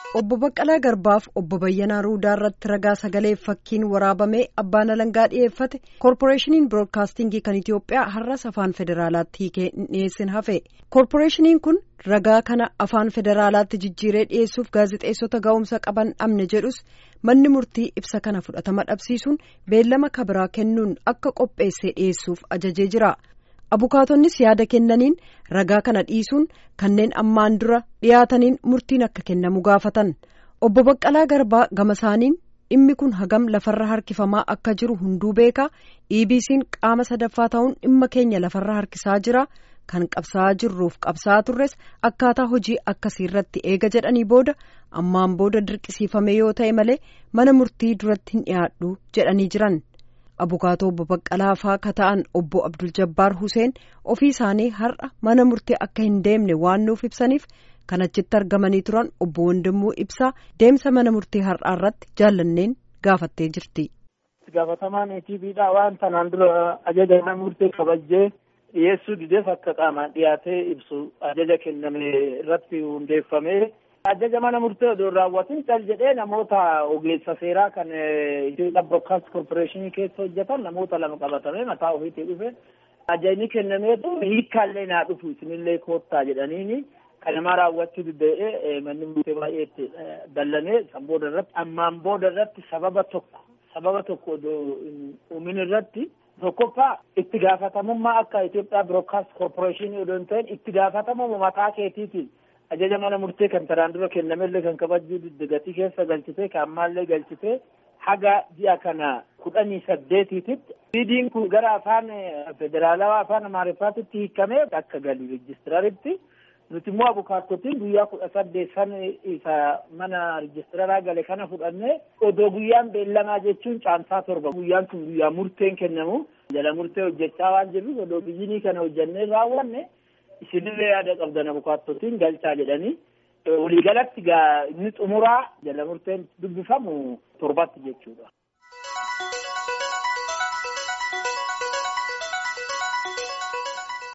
Obbo Baqqalaa Garbaaf obbo Bayyanaa Ruudaa irratti ragaa sagalee fakkiin waraabamee abbaan alangaa dhiyeeffate koorporeeshiniin biroodkaastingii kan Itoophiyaa har'as afaan federaalaatti hiikee hin dhiyeessin hafe. Koorporeeshiniin kun ragaa kana afaan federaalaatti jijjiiree dhiyeessuuf gaazexeessota ga'umsa qaban dhabne jedhus manni murtii ibsa kana fudhatama dhabsiisuun beellama kabiraa kennuun akka qopheessee dhiyeessuuf ajajee jira. Abukaatonnis yaada kennaniin ragaa kana dhiisuun kanneen ammaan dura dhiyaataniin murtiin akka kennamu gaafatan obbo Baqqalaa Garbaa gama isaaniin dhimmi kun hagam lafarra harkifamaa akka jiru hunduu beeka EBC'n qaama sadaffaa ta'uun dhimma keenya lafarra harkisaa jira kan qabsaa'aa jirruuf qabsaa'aa turres akkaataa hojii akkasii irratti eega jedhanii booda ammaan booda dirqisiifame yoo ta'e malee mana murtii duratti hin dhiyaadhu jedhanii jiran. abukaatoo obbo Baqqalaa faa ka ta'an obbo Abdul Jabbaar Huseen ofii isaanii har'a mana murtii akka hin deemne waan nuuf ibsaniif kan achitti argamanii turan obbo Wandimmoo Ibsaa deemsa mana murtii har'aa irratti jaallanneen gaafattee jirti. Gaafatamaan ETVdha waan tanaan dura ajaja mana murtee kabajjee dhiyeessuu dideef akka qaamaan dhiyaatee ibsu ajaja kenname irratti hundeeffamee. ajaja mana murtee odoo raawwatin cal jedhee namoota ogeessa seeraa kan Itoophiyaa Broadcast Corporation keessa hojjetan namoota lama qabatamee mataa ofiitii dhufe ajajni kennamee hiikkaallee naa dhufu isinillee koottaa jedhaniini kanamaa raawwachuu diddee manni murtee baay'eetti dallanee san booda irratti ammaan booda irratti sababa tokko sababa tokko odoo uumin irratti tokkoffaa itti gaafatamummaa akka Itoophiyaa Broadcast Corporation odoo hin ta'in itti gaafatamummaa mataa keetiitiin ajaja mana murtee kan taraan dura kennamellee kan kabajuu didde gatii keessa galchitee kan ammaallee galchitee haga ji'a kana kudhanii saddeetiititti viidiin kun gara afaan federaalawaa afaan amaariffaatitti hiikamee akka galu reejistiraaritti nuti immoo abukaattotiin guyyaa kudha saddeet san isa mana reejistiraraa gale kana fudhannee odoo guyyaan beellamaa jechuun caamsaa torba guyyaan kun guyyaa murteen kennamu jala murtee hojjechaa waan jirruuf odoo biyyinii kana hojjannee raawwanne isinillee yaada qabdan abukaattotiin galchaa jedhanii waliigalatti inni xumuraa jala murteen dubbifamu torbatti jechuudha.